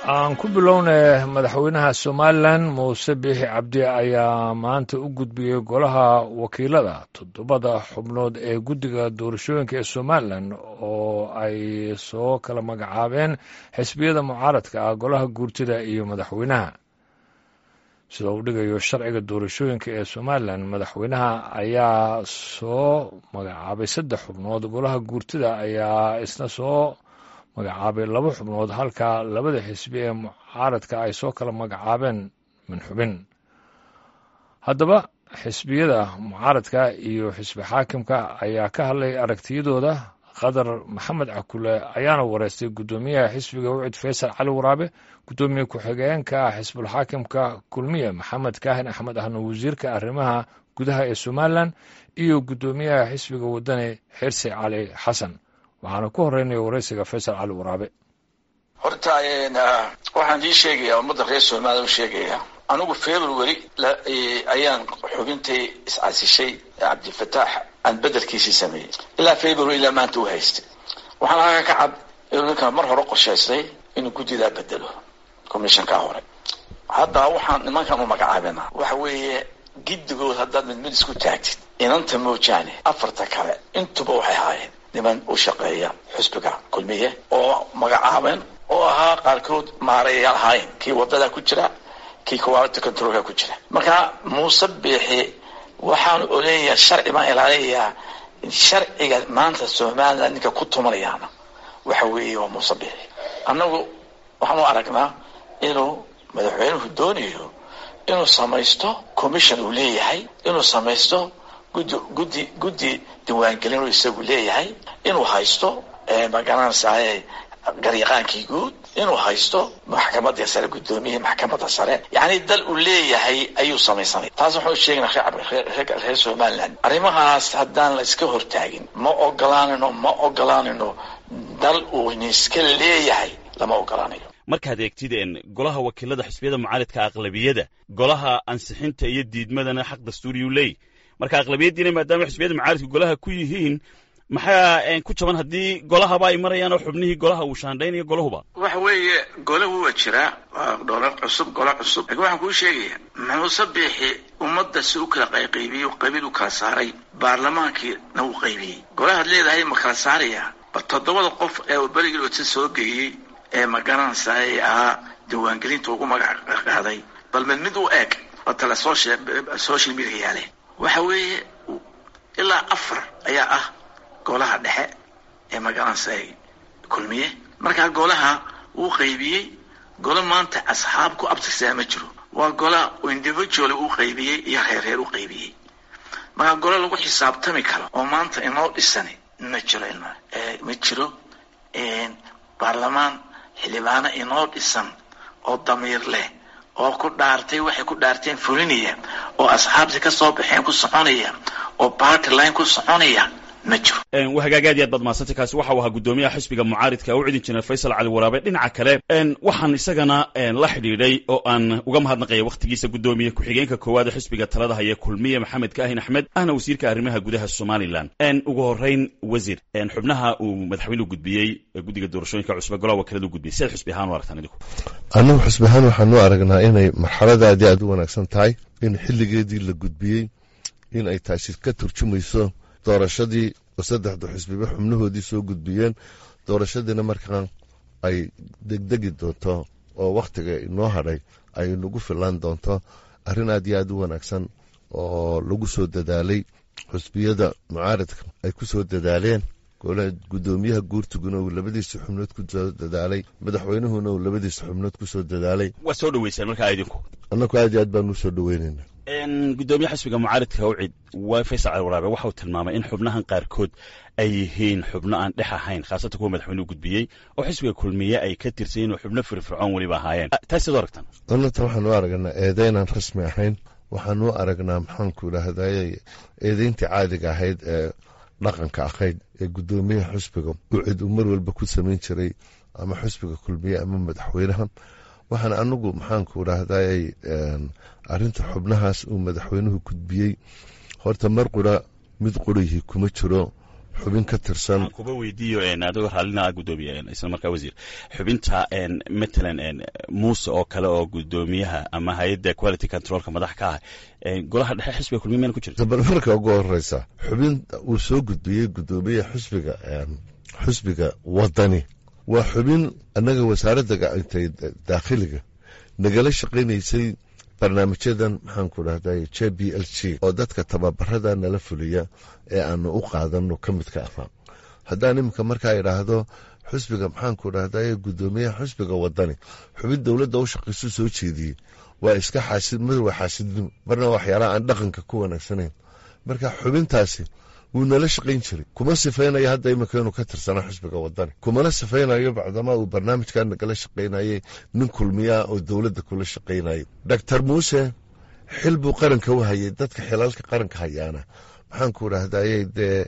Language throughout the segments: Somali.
aan ku bilownay madaxweynaha somalilan muuse biixi cabdi ayaa maanta u gudbiyey golaha wakiilada toddobada xubnood ee guddiga doorashooyinka ee somalilan oo ay soo kala magacaabeen xisbiyada mucaaradka ah golaha guurtida iyo madaxweynaha sida uu dhigayo sharciga doorashooyinka ee somalilan madaxweynaha ayaa soo magacaabay saddex xubnood golaha guurtida ayaa isna soo magacaabay laba xubnood halka labada xisbi ee mucaaradka ay soo kala magacaabeen min xubin haddaba xisbiyada mucaaradka iyo xisbi xaakimka ayaa ka hadlay aragtiyadooda qadar maxamed cakule ayaana wareystay guddoomiyaha xisbiga wicid faysal cali waraabe guddoomiye ku-xigeenka xisbulxaakimka kulmiye maxamed kaahin axmed ahna wasiirka arrimaha gudaha ee somalilan iyo guddoomiyaha xisbiga wadani xirsi cali xasan waxaana ku horeynaya waraysiga faysal cali waraabe horta waxaan ii sheegayaa ummadda reer soomaliya u sheegayaa anigu february ayaan xubintay iscasishay cabdifataax aan bedelkiisii sameeyey ilaa february ilaa maanta u haystay waxaan halkaa ka cad inuu ninkan mar hore qorshaystay inuu guddidaa bedelo commissionkaa hore hadda waxaan nimankan u magacaabina waxa weeye giddigood haddaad mid mid isku taagtid inanta moojaane afarta kale intuba waxay ahaayeen niman u shaqeeya xusbiga kulmiye oo magacaabeen oo ahaa qaarkood maarayayaal ahaayeen kii wadada ku jira kii quality controlka ku jira marka muuse biixi waxaanu oleeyayaa sharci baan ilaaliyayaa sharciga maanta somaliland ninka ku tumanayaana waxa weeye waa muuse biixi annagu waxaan u aragnaa inuu madaxweynuhu doonayo inuu samaysto commission uu leeyahay inuu samaysto guddi guddi guddi diiwaangelin uu isagu leeyahay inuu haysto magaranaysaye garyaqaankii guud inuu haysto maxkamadda sare guddoomiyihii maxkamadda sare yacni dal uu leeyahay ayuu samaysanay taas waxaan u sheegnaa reer somaliland arrimahaas haddaan la iska hortaagin ma ogolaanayno ma ogolaanayno dal uu niska leeyahay lama ogolaanayo markaad eegtid golaha wakiilada xisbiyada mucaaridka aqlabiyada golaha ansixinta iyo diidmadana xaq dastuuriyuu leey marka aqlabiyadiina maadaama xisbiyada mucaaridka golaha ku yihiin maxaa ku jaban haddii golahaba ay marayaan oo xubnihii golaha uu shaandhaynayo golahuba waxa weeye golahu waa jiraa waa dholar cusub gola cusub lakin waxaan kuu sheegaya muuse biixi ummadda si u kala qayqaybiyey qabiil u kala saaray baarlamaankiina uu qaybiyey golahaad leedahay ma kala saaraya bal toddobada qof ee uu berigii ota soo geeyey ee magaranaysaay ahaa diiwaangelinta ugu magac qaaday bal mid mid u eeg oo tale social media yaale waxa weeye ilaa afar ayaa ah golaha dhexe ee magaranaysaay kulmiye markaa golaha wuu qaybiyey golo maanta asxaab ku abtirsaa ma jiro waa gola individual uu qaybiyey iyo reerreer u qaybiyey markaa golo lagu xisaabtami karo oo maanta inoo dhisani ma jiro ilma ma jiro baarlamaan xildhibaano inoo dhisan oo damiir leh oo ku dhaartay waxay ku dhaarteen fulinaya oo asxaabtii ka soo baxeen ku soconaya oo party line ku soconaya ma jiro wa hagaag aad iyo aad baad mahadsantay kaasi waxa uu ahaa guddoomiyaha xisbiga mucaaridka u cidin jiray faysal cali waraabe dhinaca kale waxaan isagana la xidhiidhay oo aan uga mahadnaqaya wakhtigiisa guddoomiye ku-xigeenka koowaad ee xisbiga talada haya kulmiye maxamed kaahin axmed ahna wasiirka arrimaha gudaha somalilan ugu horeyn wasiir xubnaha uu madaxweynuhu gudbiyey guddiga doorashooyinka cusube golaha wakiilada u gudbiyey sidaad xusbi ahaan u aragtaan idinku annagu xusbi ahaan waxaan u aragnaa inay marxalada aad iyo aad u wanaagsan tahay in xilligeedii la gudbiyey in ay taasi ka turjumayso doorashadii oo saddexda xisbiba xubnahoodii soo gudbiyeen doorashadiina markaan ay degdegi doonto oo wakhtiga inoo hadhay ay nagu filaan doonto arrin aad iyo aad u wanaagsan oo lagu soo dadaalay xusbiyada mucaaradka ay ku soo dadaaleen guddoomiyaha guurtuguna uu labadiisa xubnood ku soo dadaalay madaxweynuhuna uu labadiisa xubnood ku soo dadaalay waa soo dhaweysaan markaa idinku annagu aad iyo aad baan u soo dhaweynayna guddoomiye xisbiga mucaaridka ucid waa faysal cali waraabe waxauu tilmaamay in xubnahan qaarkood ay yihiin xubno aan dhex ahayn khaasatan kuwa madaxweynuhu gudbiyey oo xisbiga kulmiye ay ka tirsayiin oo xubno firfircoon weliba ahaayeen taas siad u aragtaan annata waxaan u aragnaa eedaynaan rasmi ahayn waxaan u aragnaa maxaanku idhaahdaye eedayntii caadiga ahayd ee dhaqanka ahayd ee guddoomiyaha xusbiga ucid uu mar walba ku samayn jiray ama xusbiga kulmiye ama madaxweynaha waxaan anagu maxaanku idhaahday arinta xubnahaas uu madaxweynuhu gudbiyey horta mar qura mid qurihii kuma jiro xubin ka tirsan aan kuba weydiiyo adigoo raallina gudoomiye isla markaa wasiir xubinta matalan muuse oo kale oo gudoomiyaha ama hay-adda quality controlka madax ka ah golaha dhexe xisbiga kulmiye mayna ku jirta bal marka ugu horeysa xubin uu soo gudbiyey gudoomiyaha xusbiga xusbiga wadani waa xubin annaga wasaaradda gacantay daakhiliga nagala shaqaynaysay barnaamijyadan maxaanku dhahday j b l g oo dadka tababarada nala fuliya ee aanu u qaadano ka midka ahaa haddaan iminka markaa idhaahdo xusbiga maxaanku dhahday gudoomiyaha xusbiga wadani xubin dowladda u shaqaysu soo jeediyey waa iska xaasid mid waa xaasidnimo marna waxyaalaha aan dhaqanka ku wanaagsanayn marka xubintaasi wuu nala shaqayn jiray kuma sifaynayo hadda iminka inuu ka tirsana xusbiga wadani kumana sifaynayo bacdamaa uu barnaamijkaa nagala shaqaynayay nin kulmiyaa oo dowladda kula shaqaynayay doctor muuse xil buu qaranka u hayay dadka xilalka qaranka hayaana maxaanku dhahdaye dee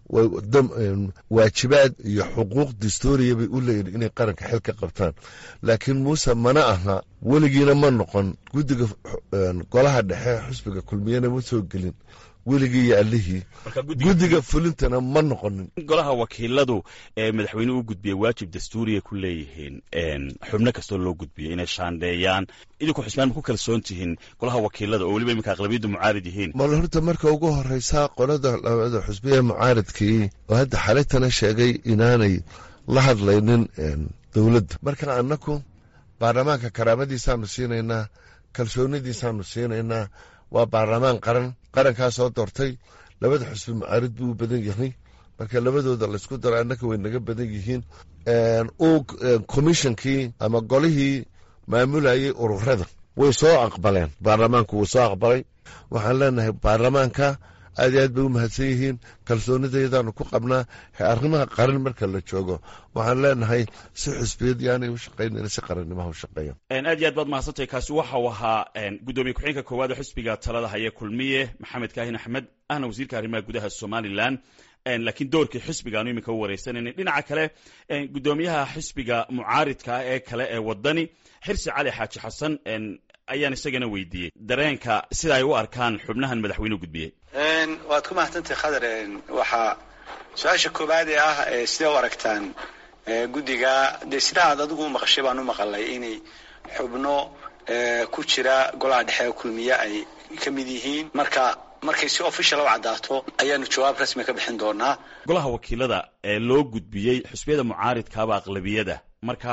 waajibaad iyo xuquuq dastuuriya bay u leeyihin inay qaranka xil ka qabtaan laakiin muuse mana aha weligiina ma noqon guddiga golaha dhexe xusbiga kulmiyana ma soo gelin weligii iyo allihii guddiga fulintana ma noqonin golaha wakiiladu ee madaxweynuhu u gudbiyey waajib dastuuriya ku leeyihiin xubno kastoo loo gudbiyey inay shaandheeyaan idinku xusmaan ma ku kalsoon tihiin golaha wakiilada oo weliba iminka aqlabiyaddu mucaarid yihiin mal horta marka ugu horeysa qolada labada xusbiya mucaaridkii oo hadda xalaytana sheegay inaanay la hadlaynin dowladda marka annaku baarlamaanka karaamadiisaanu siinaynaa kalsoonidiisaanu siinaynaa waa baarlamaan qaran qarankaa soo doortay labada xusbi mucaarid buu u badan yahay marka labadooda laysku daro annaka way naga badan yihiin uu commishonkii ama golihii maamulayay ururada way soo aqbaleen baarlamaanku wuu soo aqbalay waxaan leenahay baarlamaanka aad iyo aad bay u mahadsan yihiin kalsoonidayadaanu ku qabnaa arrimaha qaran marka la joogo waxaan leenahay si xusbiyad yaanay u shaqaynayn si qarannimaha u shaqeeyaan aad iyo aad baad mahadsantahay kaasi waxa uu ahaa gudoomiye ku-xigeenka koowaad ee xusbiga talada haya kulmiye maxamed kaahin axmed ahna wasiirka arrimaha gudaha somalilan laakiin doorkii xisbigaanu iminka u wareysanayna dhinaca kale gudoomiyaha xisbiga mucaaridka ah ee kale ee wadani xirsi cali xaaji xasan ayaan isagana weydiiyey dareenka sida ay u arkaan xubnahan madaxweynuhu gudbiyey waad ku mahadsantahay khadar waxaa su-aasha koowaad ee ah sidee u aragtaan guddiga dee sidaa aad adigu u maqashay baan u maqalay inay xubno ku jira golaha dhexe kulmiye ay ka mid yihiin marka markay si official u caddaato ayaanu jawaab rasmi ka bixin doonaa golaha wakiilada ee loo gudbiyey xusbiyada mucaaridkaaba aqlabiyada marka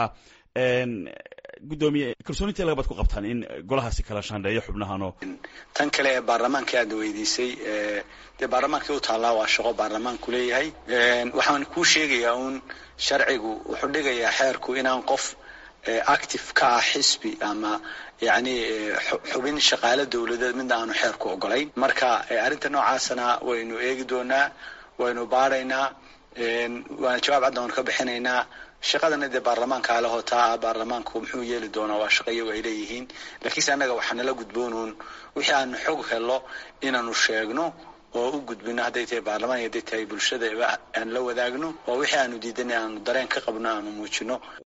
gudoomiye kalsoonintee lagabaad ku qabtaan in golahaasi kala shaandheeyo xubnahanoo tan kale ee baarlamaanka aadna weydiisay dee baarlamaankii u taallaa waa shaqo baarlamaanku leeyahay waxaan kuu sheegayaa uun sharcigu wuxuu dhigayaa xeerku inaan qof active ka ah xisbi ama yacni xubin shaqaale dowladeed midna aanu xeerku ogolayn marka arrinta noocaasana waynu eegi doonaa waynu baadhaynaa waana jawaab cadda waanu ka bixinaynaa shaqadana dee baarlamaanka alahotaa baarlamaanku muxuu yeeli doonaa waa shaqo iyagu ay leeyihiin laakiinse annaga waxaa nala gudboonuun wixii aanu xog helo inaanu sheegno oo u gudbino hadday tahay baarlamaan iyo hadday tahay bulshada aan la wadaagno oo wixii aanu diidanay aanu dareen ka qabno aanu muujino